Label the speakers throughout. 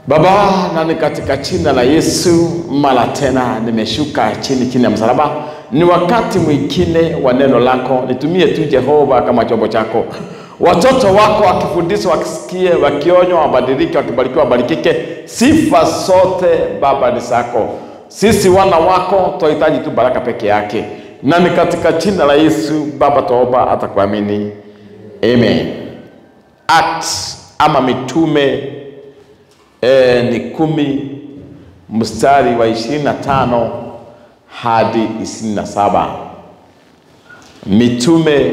Speaker 1: Baba, na ni katika jina la Yesu, mara tena nimeshuka chini chini ya msalaba. Ni wakati mwingine wa neno lako, nitumie tu Jehova kama chombo chako. Watoto wako wakifundishwa, wakisikie, wakionywa, wabadilike, wakibarikiwa, wabarikike. Sifa zote Baba ni zako. Sisi wana wako tunahitaji tu baraka peke yake, na ni katika jina la Yesu Baba tuomba, atakuamini. Amen. Acts ama mitume e, ni kumi mstari wa ishirini na tano hadi ishirini na saba mitume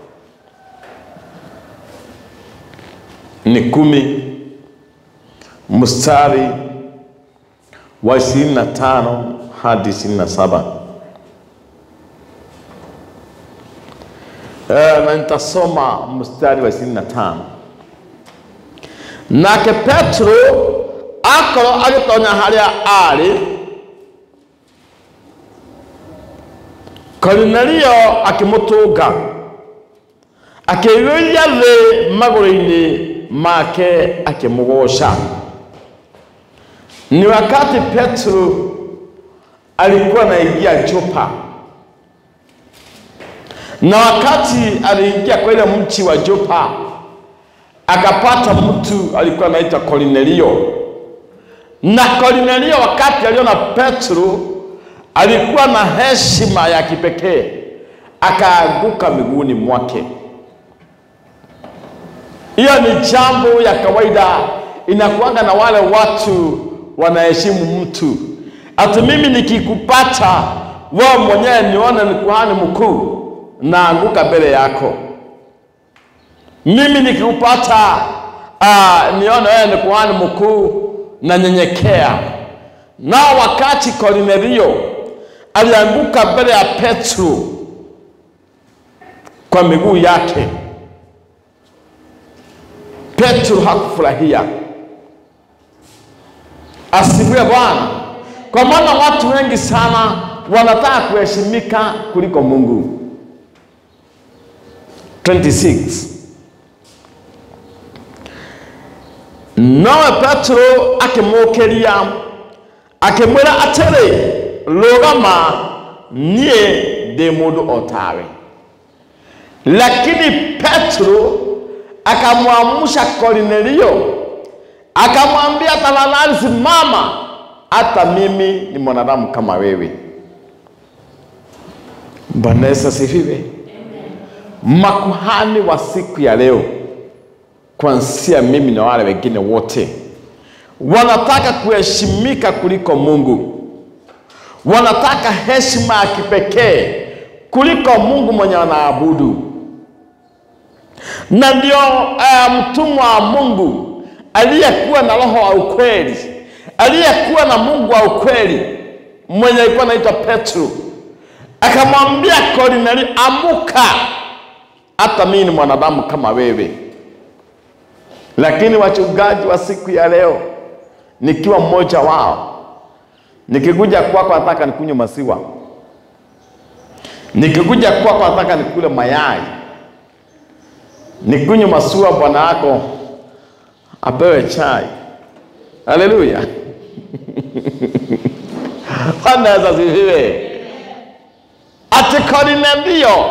Speaker 1: ni kumi mstari wa ishirini na tano hadi ishirini na saba e, na nitasoma mstari wa ishirini na tano nake petero akorwo agĩtonya harĩa arĩ korinelio akĩmũtũnga akĩiyũria thĩ magũrũ-inĩ make akĩmũgoca ni wakati petro alikuwa anaingia Jopa na wakati aliingia kwa ile mji wa Jopa akapata mtu alikuwa anaitwa Kornelio, na Kornelio wakati aliona Petro alikuwa na heshima ya kipekee, akaanguka miguuni mwake. Hiyo ni jambo ya kawaida, inakuanga na wale watu wanaheshimu mtu. Ati mimi nikikupata wewe mwenyewe nione ni kuhani mkuu, naanguka mbele yako mimi nikikupata uh, nione wewe ni kuhani mkuu na nyenyekea. Nao wakati Kornelio alianguka mbele ya Petro kwa miguu yake, Petro hakufurahia. Asifiwe Bwana. Kwa maana watu wengi sana wanataka kuheshimika kuliko Mungu. 26 nowe petero akĩmũkĩria akĩmwĩra atĩrĩ rũgama niĩ ndĩ mũndũ o tawe lakini petero akamwamsha kornelio akamwambia tafadhali simama hata mimi ni mwanadamu kama wewe bwana yesu asifiwe makuhani wa siku ya leo kuanzia mimi na wale wengine wote wanataka kuheshimika kuliko Mungu, wanataka heshima ya kipekee kuliko Mungu mwenye wanaabudu. Na ndio uh, mtumwa wa Mungu aliyekuwa na roho wa ukweli, aliyekuwa na Mungu wa ukweli, mwenye alikuwa anaitwa Petro, akamwambia Kornelio, amuka, hata mimi ni mwanadamu kama wewe. Lakini wachungaji wa siku ya leo, nikiwa mmoja wao, nikikuja kwako nataka nikunywe maziwa, nikikuja kwako nataka nikule mayai, nikunywe maziwa, bwana yako apewe chai. Haleluya! Bwana Yesu asifiwe. Ati Kornelio,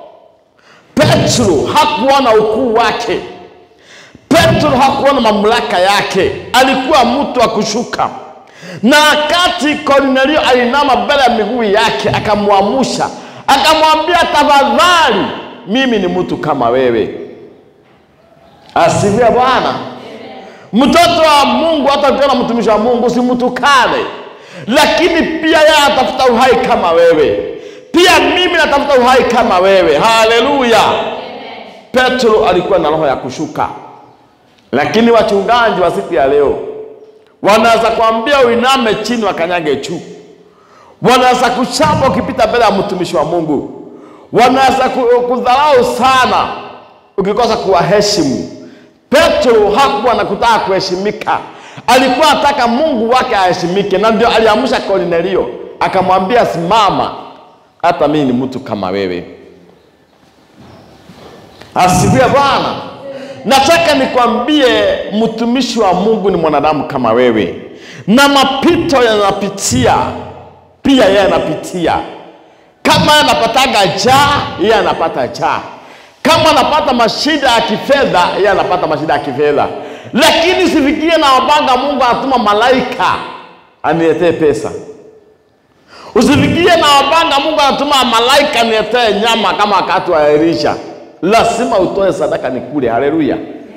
Speaker 1: Petro hakuona ukuu wake Petro hakuona mamlaka yake, alikuwa mtu wa kushuka. Na wakati Kornelio alinama mbele ya miguu yake, akamwamusha, akamwambia, tafadhali, mimi ni mtu kama wewe. Asifiwe Bwana. Mtoto wa Mungu, hata ukiona mtumishi wa Mungu usimtukane, lakini pia yeye atafuta uhai kama wewe, pia mimi natafuta uhai kama wewe. Haleluya! Petro alikuwa na roho ya kushuka lakini wachungaji wa siku ya leo wanaweza kuambia uiname chini wakanyage juu, wanaweza kuchapa ukipita mbele ya mtumishi wa Mungu, wanaweza kudharau sana ukikosa kuwaheshimu. Petro hakuwa na kutaka kuheshimika, alikuwa anataka Mungu wake aheshimike, na ndio aliamsha Kornelio akamwambia, simama, hata mimi ni mtu kama wewe. Asifiwe Bwana. nataka nikwambie mtumishi wa mungu ni mwanadamu kama wewe na mapito yanapitia pia yeye anapitia kama anapataga jaa yeye anapata jaa kama anapata mashida ya kifedha yeye anapata mashida ya kifedha lakini sifikirie na wabanga mungu anatuma malaika aniletee pesa usifikirie na wabanga mungu anatuma malaika aniletee nyama kama wakati wa elisha lazima utoe sadaka ni kule haleluya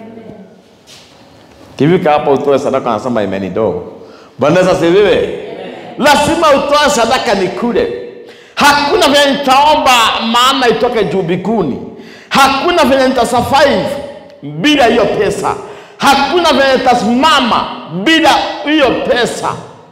Speaker 1: kivika hapa utoe sadaka anasema imeni dogo bwana Yesu asifiwe lazima utoe sadaka ni kule hakuna vyenye nitaomba maana itoke juu bikuni hakuna vyenye nitasurvive bila hiyo pesa hakuna vyenye nitasimama bila hiyo pesa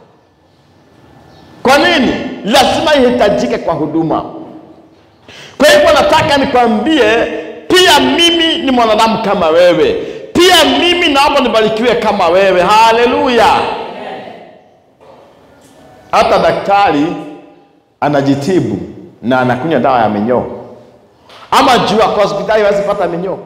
Speaker 1: kwa nini lazima ihitajike kwa huduma kwa hivyo nataka nikwambie pia mimi ni mwanadamu kama wewe pia mimi naomba nibarikiwe kama wewe haleluya hata daktari anajitibu na anakunywa dawa ya minyoo ama juu kwa hospitali hawezi pata minyoo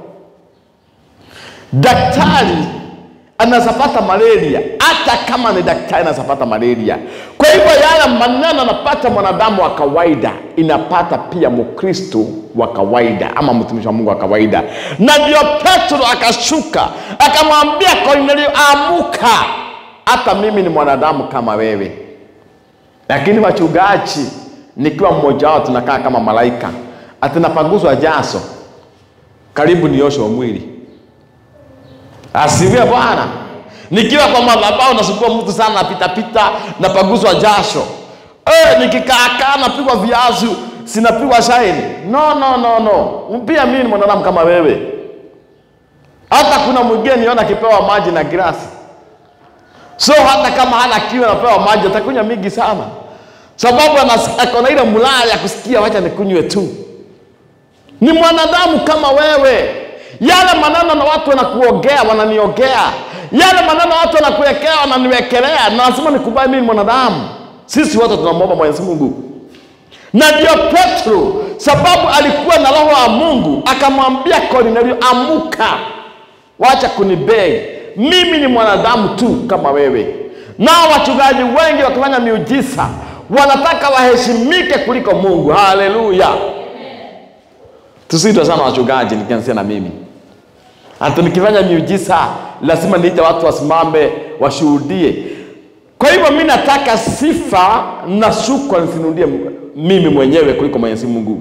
Speaker 1: daktari anaweza pata malaria hata kama ni daktari anaweza pata malaria kwa hivyo yale maneno anapata mwanadamu wa kawaida inapata pia mkristo wa kawaida ama mtumishi wa mungu wa kawaida na ndio petro akashuka akamwambia kornelio amuka hata mimi ni mwanadamu kama wewe lakini wachungaji nikiwa mmoja wao tunakaa kama malaika atinapaguzwa jaso karibu nioshwe mwili asifiwe bwana nikiwa kwa madhabahu nasumbua mtu sana napitapita napaguzwa jasho e, nikikaakaa napigwa viazi sinapigwa shaini no no no no pia mimi ni mwanadamu kama wewe hata kuna mwingine niona akipewa maji na grasi so hata kama hana kiu anapewa maji atakunywa mingi sana sababu anas- ako na ile mlaya ya kusikia wacha nikunywe tu ni mwanadamu kama wewe yale maneno na watu wanakuogea wananiogea yale maneno watu wanakuwekea wananiwekelea na lazima nikubali mimi ni mwanadamu sisi wote tunamwomba mwenyezi mungu na ndio petro sababu alikuwa na roho wa mungu akamwambia kornelio amuka wacha kunibeg mimi ni mwanadamu tu kama wewe nao wachungaji wengi wakifanya miujiza wanataka waheshimike kuliko mungu haleluya tusiitwa sana wachungaji nikianzia na mimi hata nikifanya miujiza lazima niite watu wasimame washuhudie kwa hivyo mi nataka sifa na shukran nisinudie mimi mwenyewe kuliko mwenyezi mungu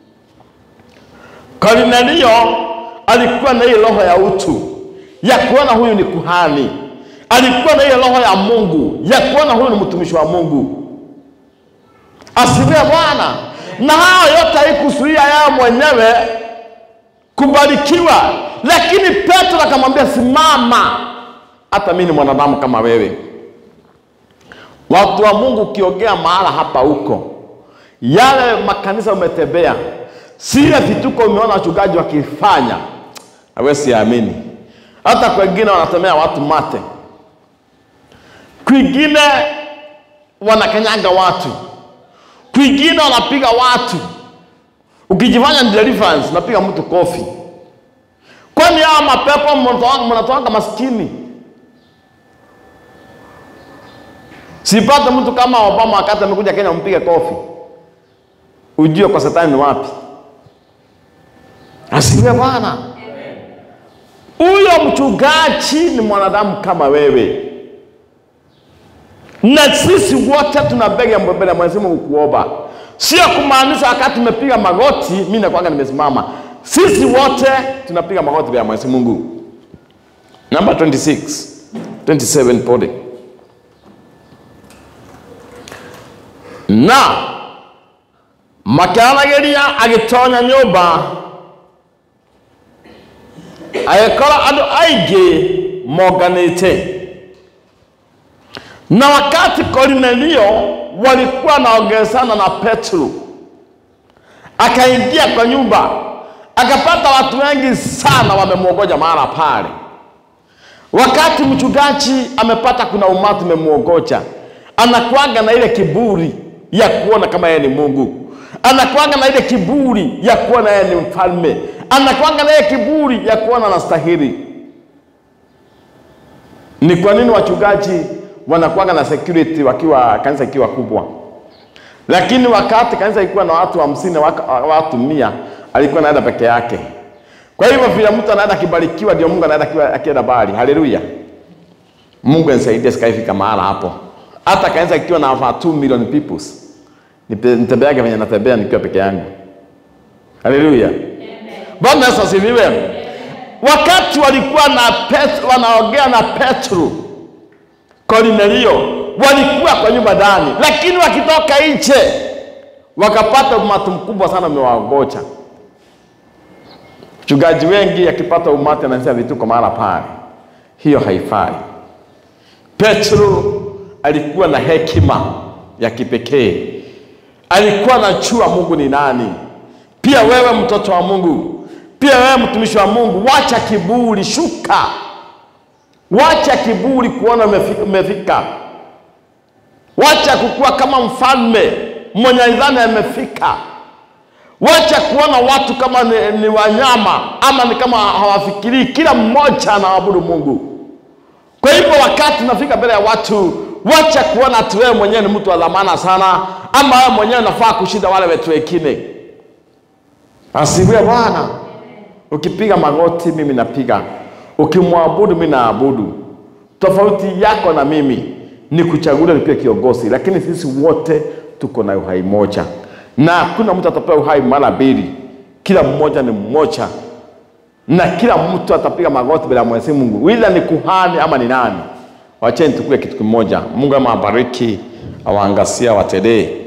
Speaker 1: kornelio alikuwa na ile roho ya utu ya kuona huyu ni kuhani alikuwa na ile roho ya mungu ya kuona huyu ni mtumishi wa mungu asifiwe bwana na hayo yote haikuzuia yeye mwenyewe kubarikiwa lakini petro akamwambia simama hata mi ni mwanadamu kama wewe watu wa mungu ukiongea mahala hapa huko yale makanisa umetembea sile vituko umeona wachungaji wakifanya awesi amini hata kwengine wanatemea watu mate kwingine wanakanyaga watu kwingine wanapiga watu ukijifanya ni deliverance unapiga mtu kofi kwani hawa mapepo mnatoa- mnatoanga maskini sipate mtu kama obama wakati amekuja kenya mpige kofi ujue kwa setani ni wapi asiwe bwana huyo mchungaji ni mwanadamu kama wewe na sisi wote tuna bega ya mbele ya Mwenyezi Mungu kuomba, sio kumaanisha wakati tumepiga magoti mimi nakwanga nimesimama. Sisi wote tunapiga magoti mbele ya Mwenyezi Mungu. Namba 26 27 pole na makiaranagiria agitonya nyumba agikora andu aingi monganite na wakati Kornelio walikuwa wanaongezana na Petro, akaingia kwa nyumba akapata watu wengi sana wamemwogoja mahala pale. Wakati mchungaji amepata kuna umati umemwogoja, anakuaga na ile kiburi ya kuona kama yeye ni Mungu, anakuaga na ile kiburi ya kuona yeye ni mfalme, anakwanga naye kiburi ya kuona anastahili. Ni kwa nini wachungaji wanakuanga na security wakiwa kanisa ikiwa kubwa, lakini wakati kanisa ikiwa na watu hamsini waka- watu mia alikuwa anaenda peke yake. Kwa hivyo vile mtu anaenda akibarikiwa, ndio Mungu anaenda akiwa- akienda bali. Haleluya! Mungu anisaidie sikaifika mahala hapo, hata kanisa ikiwa na over 2 million people Nipe- nitembeage venye natembea nikiwa peke yangu. Haleluya! Bwana Yesu asifiwe. Wakati walikuwa na Petro, wanaongea na Petro, Kornelio walikuwa kwa nyumba ndani, lakini wakitoka nje wakapata umati mkubwa sana umewagocha. Mchungaji wengi akipata umati anasema vituko mahala pale, hiyo haifai. Petro alikuwa na hekima ya kipekee, alikuwa anajua Mungu ni nani. Pia wewe mtoto wa Mungu, pia wewe mtumishi wa Mungu, wacha kiburi, shuka, wacha kiburi kuona umefi- umefika, wacha kukua kama mfalme mwenye idhani amefika. Wacha kuona watu kama ni, ni wanyama ama ni kama hawafikirii. Kila mmoja anaabudu Mungu. Kwa hivyo wakati unafika mbele ya watu, wacha kuona ati wewe mwenyewe ni mtu wa dhamana sana, ama wewe mwenyewe unafaa kushinda wale wetu wengine. Asifiwe Bwana. Ukipiga magoti, mimi napiga. Ukimwabudu, mimi naabudu. Tofauti yako na mimi ni kuchagua nikuwe kiongozi, lakini sisi wote tuko na uhai moja, na hakuna mtu atapewa uhai mara mbili. Kila mmoja ni mmoja, na kila mtu atapiga magoti mbele ya Mwenyezi Mungu, ila ni kuhani ama ni nani. Wacheni tukue kitu kimoja. Mungu ama abariki, awaangasia, awatendee